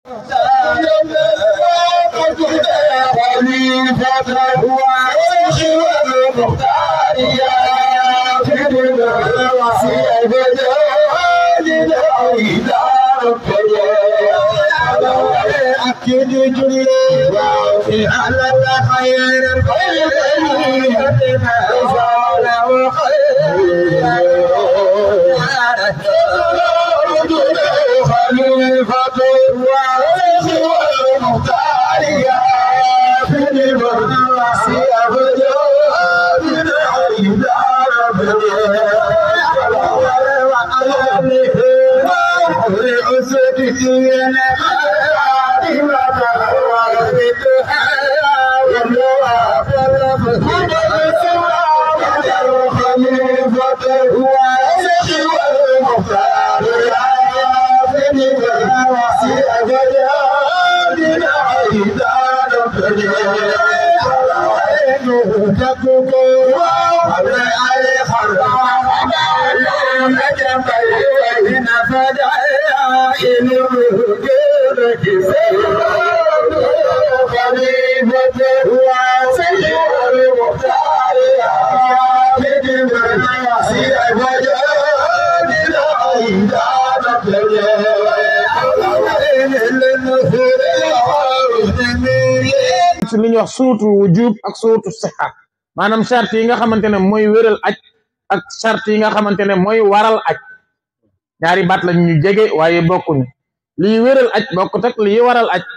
ci li ñuy wax suutu wujub ak suutu sixa maanaam charte yi nga xamante ne mooy wéral aj ak charte yi nga xamante ne mooy waral aj ñaari baat lañ ñu jege waaye bokkuñu liy wéral aj bokkut ak liy waral aj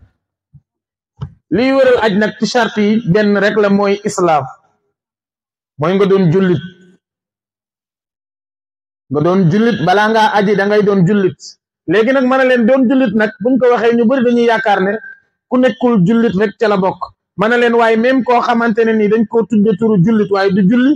liy wéral aj nag ci charte yi benn rek la mooy islaam mooy nga doon jullit nga doon jullit balaa ngaa aji da ngay doon jullit léegi nag mën a leen doon jullit nag buñ ko waxee ñu bari dañuy yaakaar ne ku nekkul jullit rek ca la bokk mën na leen waaye même koo xamante ne nii dañ koo tudde turu jullit waaye du julli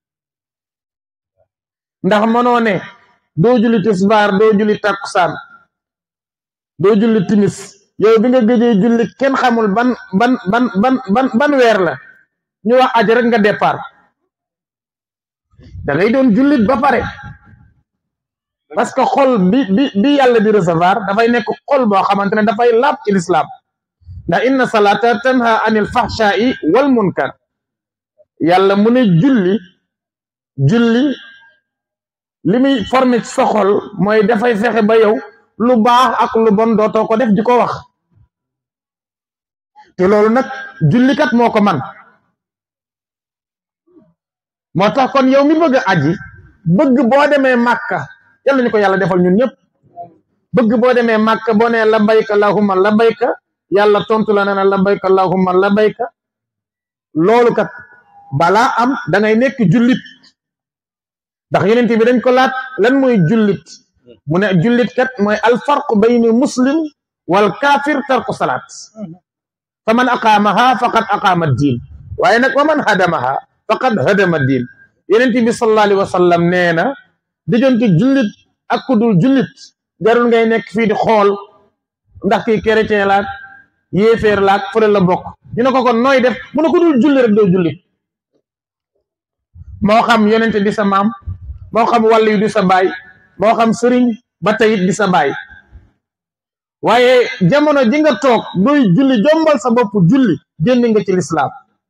ndax mënoo ne doo julli tisbaar doo julli takkusaan doo julli timis yow bi nga gëjee julli kenn xamul ban ban ban ban ban ban weer la ñu wax aji rek nga départ da ngay doon jullit ba pare parce que xol bi bi bi yàlla di recevoir dafay nekk xol boo xamante ne dafay laab ci lislaam ndax inna salata tanha anil fahshai wal munkar yàlla mu ne julli julli li muy formé ci sa xol mooy dafay fexe ba yow lu baax ak lu bon dootoo ko def di ko wax te loolu nag jullikat moo ko man moo tax kon yow mi bëgg a aji bëgg boo demee màkka yàlla ñu ko yàlla defal ñun ñëpp bëgg boo demee màkka boo nee labayka allahumma labayka yàlla tontu la ne na labayka allahumma labayka loolu kat balaa am da ngay nekk jullit ndax yeneen bi dañ ko laat lan mooy jullit mu ne jullit kat mooy alfarq bayni muslim wal kaafir tarku salaat fa man aqaamaha faqad aqaama diin waaye nag wa man hadamaha faqad hadama diin yeneen bi sallallahu alayhi wa sallam nee na diggante jullit ak ku dul jullit jarul ngay nekk fii di xool ndax kii chrétien laak yéeféer laak fële la bokk ñu ne ko kon nooy def mu ne ko dul julli rek doo julli moo xam yonente di sa maam moo xam wàll yu di sa baay moo xam sëriñ ba tayit di sa baay waaye jamono ji nga toog dooy julli jombal sa bopp julli génn nga ci lislaam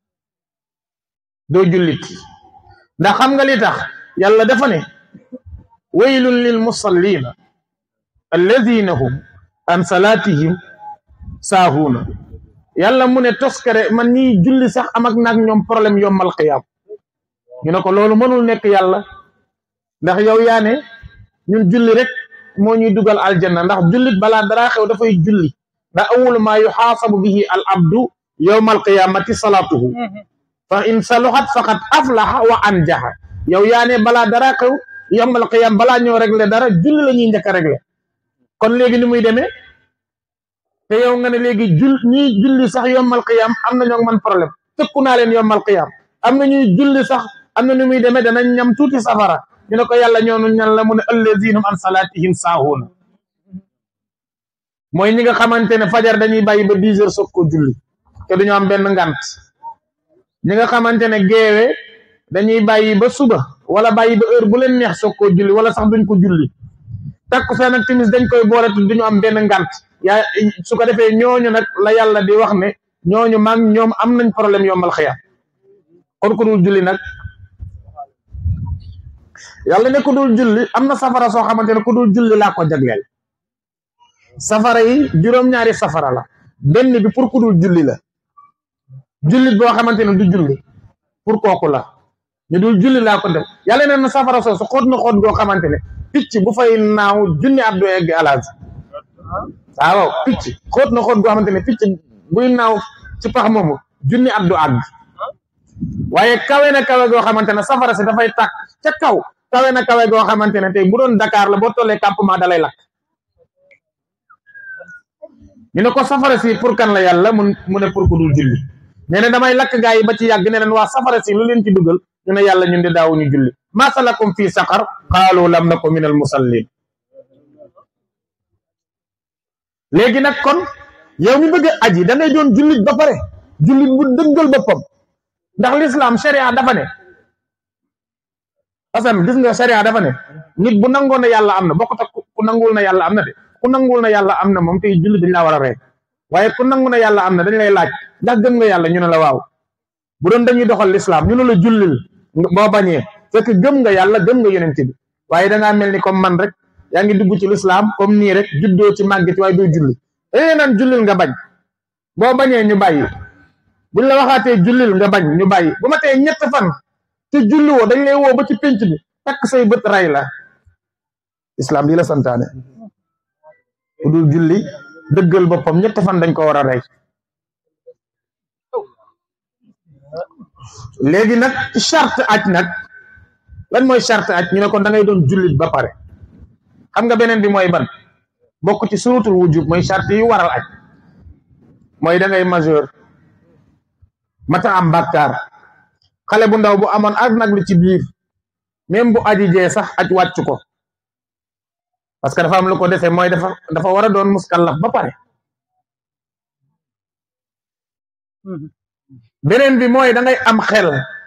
doo jullit ndax xam nga li tax yàlla dafa ne waylun lil musallina alladina hum an salatihim saahuuna yàlla mu ne toskare man ñiy julli sax am ak nag ñoom problème yombal xiyaam ñu ne ko loolu mënul nekk yàlla ndax yow yaa ne ñun julli rek moo ñuy dugal aljanna ndax jullit balaa dara xew dafay julli ndax awwalu maa yuxaasabu bihi al abdu yowma alqiyamati salaatuhu fa in saluxat faqad aflaxa wa anjaxa yow yaa ne balaa dara xew yowma alqiyam balaa ñoo régler dara julli la ñuy njëkk a régler kon léegi ni muy demee te yow nga ne léegi jul ñiy julli sax yowmal qiyam am na ñoo man problème tëkku naa leen yowmal qiyam am na ñuy julli sax am na nu muy demee danañ ñam tuuti safara ñu ne ko yàlla ñoonu ñan la mu ne allazina an salatihim saahuuna mooy ñi nga xamante ne fajar dañuy bàyyi ba dix heures soog ko julli te duñu am benn ngant ñi nga xamante ne geewe dañuy bàyyi ba suba wala bàyyi ba heure bu leen neex soog koo julli wala sax duñ ko julli takkusaan ak timis dañ koy boole te duñu am benn ngant yaa su ko defee ñooñu nag la yàlla di wax ne ñooñu maag ñoom am nañ problème yombal xiyam kon ku dul julli nag yàlla ne ku dul julli am na safara soo xamante ne ku dul julli laa ko jagleel safara yi juróom-ñaari safara la benn bi pour ku dul julli la jullit boo xamante ne du julli pour kooku la ñu dul julli laa ko def yàlla ne na safara soosu xóot na xóot goo xamante ne picc bu fay naaw junni at du egg alaas waaw picc xóot na xóot goo xamante ne picc buy naaw ci pax moomu junni at du àgg waaye kawe na kawe goo xamante ne safara si dafay tàkk ca kaw kawe na kawe goo xamante ne tey bu doon Dakar la boo tollee campement dalay lakk ñu ne ko safara si pour kan la yàlla mun mu ne pour ku dul julli nee na damay lakk gaa yi ba ci yàgg ne leen waa safara si lu leen ci dugal ñu ne yàlla ñun de daawuñu julli ma salakum fii saqar qaalu lam naku min al musallin léegi nag kon yow mi bëgg a aji da ngay doon jullit ba pare jullit bu dëggal boppam ndax l'islam sharia dafa ne asan gis nga sharia dafa ne nit bu nangoon na yàlla am na bokkut ak ku nanguwul na yàlla am na de ku nanguwul na yàlla am na moom tey jullit dañ laa war a rey waaye ku nangu na yàlla am na dañ lay laaj ndax gëm nga yàlla ñu ne la waaw bu doon dañuy doxal l'islam ñu ne la jullil boo bañee fekk gëm nga yàlla gëm nga yonent bi waaye da ngaa mel ni comme man rek yaa ngi dugg ci l'islam comme nii rek juddoo ci màgg ci waaye doo julli dañuy naan jullil nga bañ boo bañee ñu bàyyi buñ la waxaatee jullil nga bañ ñu bàyyi bu ma tee ñett fan te julli woo dañ lay woo ba ci pénc bi takk say bët ray la islam lii la santaane ku dul julli dëggal boppam ñett fan dañ ko war a rey léegi nag charte aj nag lan mooy charte aj ñu ne kon da ngay doon jullit ba pare xam nga beneen bi mooy ban bokk ci surutul wujub mooy charte yu waral aj mooy da ngay majeur mata am bàkkaar xale bu ndaw bu amoon ak nag li ci biir même bu aji jee sax aj wàcc ko parce que dafa am lu ko defee mooy dafa dafa war a doon muskallaf ba pare beneen bi mooy da ngay am xel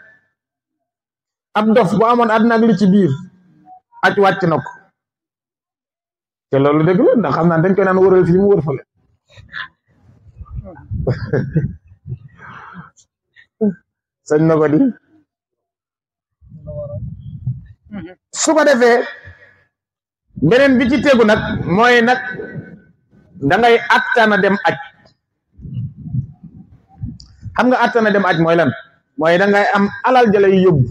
ab dof bu amoon àddina ak li ci biir aj wàcc na ko te loolu dëgg la ndax xam naa dañ koy naan wëral fii mu wër fële sañ na ko di su ko defee beneen bi ci tegu nag mooy nag da ngay attana dem aj xam nga attana dem aj mooy lan mooy da ngay am alal jëlay yóbbu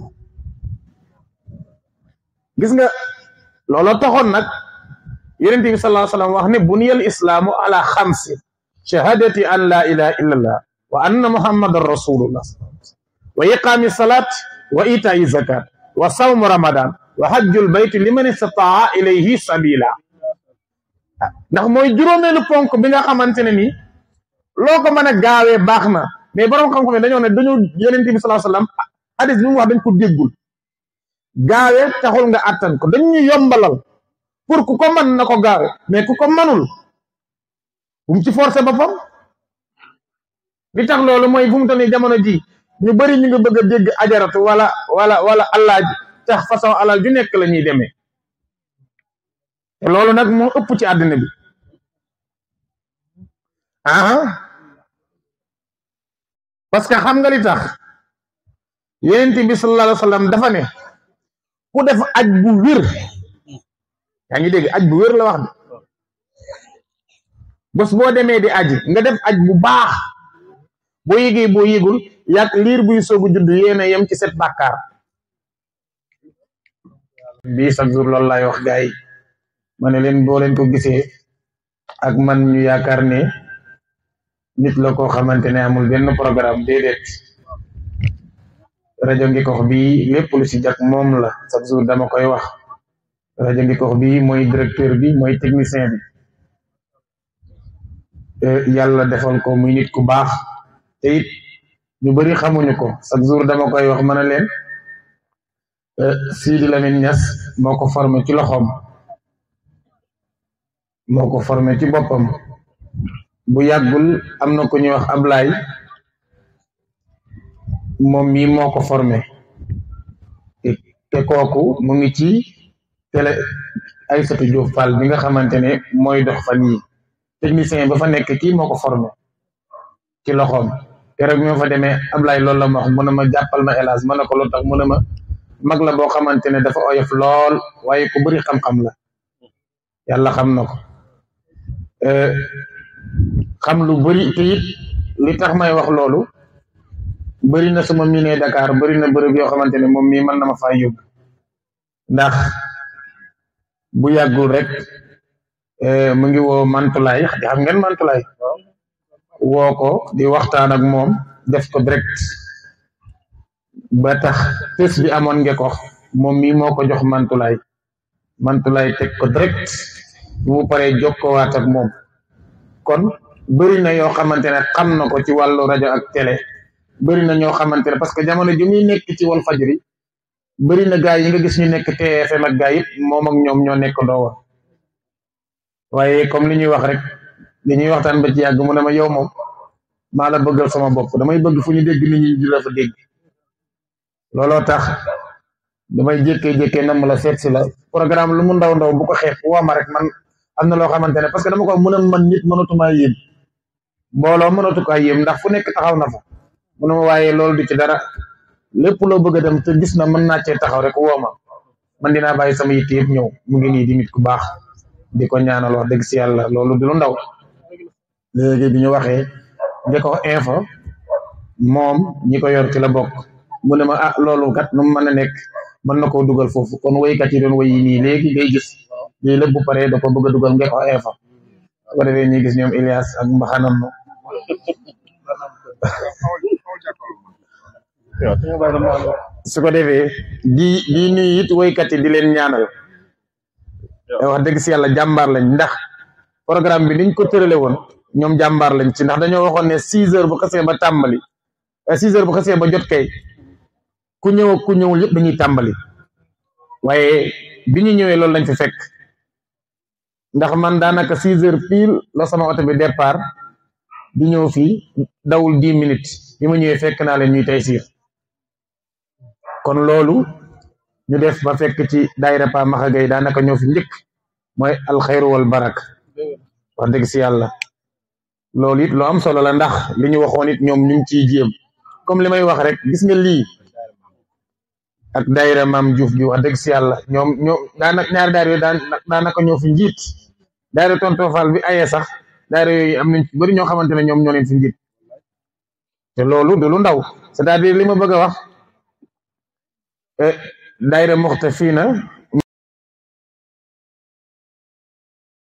gis nga looloo taxoon nag yonent bi sallallahu alayhi wa sallam wax ne buniyal islaamu ala xamsi shahadati an la ilaha illallah wa anna muhammadan rasulullah wa iqaami salat wa itai zakat wa sawmu ramadan wa hajjul bayti liman istataa ilayhi sabila ndax mooy juróomeelu ponk bi nga xamante ne ni loo ko mën a gaawee baax na mais borom xam-xam yi dañoo ne dañoo yonent bi sallallahu alayhi wasallam hadis bi mu wax dañ ko déggul gaawee taxul nga attan ko dañ ñu yombalal pour ku ko mën na ko gaawe mais ku ko mënul bu mu ci forcé boppam li tax loolu mooy fu mu toll nii jamono ji ñu bëri ñu ngi bëgg a dégg ajaratu wala wala wala allaaj tax façon alal ju nekk la ñuy demee te loolu nag moo ëpp ci àddina bi ah parce que xam nga li tax yonent bi sallallahu alayhi wa sallam dafa ne ku def aj bu wér yaa ngi dégg aj bu wér la wax de bés boo demee di aji nga def aj bu baax boo yëgee boo yëgul yàq liir buy soogu judd yéena yem ci set bàkkaar bii chaque jour loolu laay wax gars yi ma ne leen boo leen ko gisee ak man ñu yaakaar ne nit la koo xamante ne amul benn programme déedéet rajo ngi kox bi lépp lu si jak moom la chaque jour dama koy wax rajo ngi kox bi mooy directeur bi mooy technicien bi yàlla defal ko muy nit ku baax te it ñu bari xamuñu ko chaque jour dama koy wax mën a leen Sidi Lamine Niass moo ko formé ci loxoom moo ko formé ci boppam bu yàggul am na ko ñuy wax Ablaay moom mii moo ko formé te kooku mu ngi ci télé Aïssatou Diop Fall bi nga xamante ne mooy dox fan yi technicien ba fa nekk kii moo ko formé ci loxoom keroog bi ma fa demee Ablaye loolu la ma wax mu ne ma jàppal ma hélas ma ne ko lu tax mu ne ma mag la boo xamante ne dafa oyof lool waaye ku bëri xam-xam la yàlla xam na ko xam lu bëri te it li tax may wax loolu bëri na suma miinee Dakar bëri na bërëb yoo xamante ne moom mii mën na ma faa yóbbu ndax bu yàggul rek mu ngi woo Mantulaay di xam ngeen Mantulaay woo ko di waxtaan ak moom def ko direct ba tax tës bi amoon nge ko moom mii moo ko jox Mantulaay Mantulaay teg ko direct bu mu paree jokkoowaat ak moom kon bëri na yoo xamante ne xam na ko ci wàllu rajo ak télé bëri na ñoo xamante ne parce que jamono ji muy nekk ci wal fajri bëri na gaa yi nga gis ñu nekk TFM ak gaa yëpp moom ak ñoom ñoo nekk ndoo woon waaye comme li ñuy wax rek li ñuy waxtaan ba ci yàgg mu ne ma yow moom maa la bëggal sama bopp damay bëgg fu ñu dégg nit ñi di la fa dégg looloo tax damay jékkee-jékkee nam la seet si la programme lu mu ndaw ndaw bu ko xeex woo ma rek man am na loo xamante ne parce que dama ko mën a man nit mënatumaa yéem mbooloo mënatu kaa yéem ndax fu nekk taxaw na fa mu ne ma waaye loolu du ci dara lépp loo bëgg a dem te gis na mën naa cee taxaw rek woo ma man dinaa bàyyi sama yitte yëpp ñëw mu ngi nii di nit ku baax di ko ñaanal wax dëgg si yàlla loolu du lu ndaw léegi bi ñu waxee nga ko info moom ñi ko yor ci la bokk mu ne ma ah loolu kat nu mu mën a nekk mën na koo dugal foofu kon woykat yi doon woy yi nii léegi ngay gis lii lépp bu paree da ko bëgg a dugal nga ko info su ko defee ñuy gis ñoom Ilias ak mbaxanam su ko defee di di nuyu it woykat yi di leen ñaanal wax dëgg si yàlla jàmbaar lañ ndax programme bi niñ ko tërale woon ñoom jàmbaar lañ ci ndax dañoo waxoon ne six heures bu xasee ba tàmbali six heures bu xasee ba jot kay ku ñëw ak ku ñëwul yëpp dañuy tàmbali waaye bi ñu ñëwee loolu lañ fi fekk ndax man daanaka six heures pile la sama oto bi départ di ñëw fii dawul dix minutes bi ma ñëwee fekk naa leen ñuy tey siir kon loolu ñu def ba fekk ci daayira Pa Maxa Gay daanaka ñoo fi njëkk mooy alxayru wal barak wax dëgg si yàlla loolu it lu am solo la ndax li ñu waxoon it ñoom ñu ngi ciy jéem comme li may wax rek gis nga lii ak daayira maam Diouf bi wax dëgg si yàlla ñoom ñoo daanaka ñaari daayira yooyu daan daanaka ñoo fi njiit daayira Tonton Fall bi ayee sax daayira yooyu am nañ ci bëri ñoo xamante ne ñoom ñoo leen fi njiit te loolu du lu ndaw c'est-à-dire li ma bëgg a wax daayira Muxtafina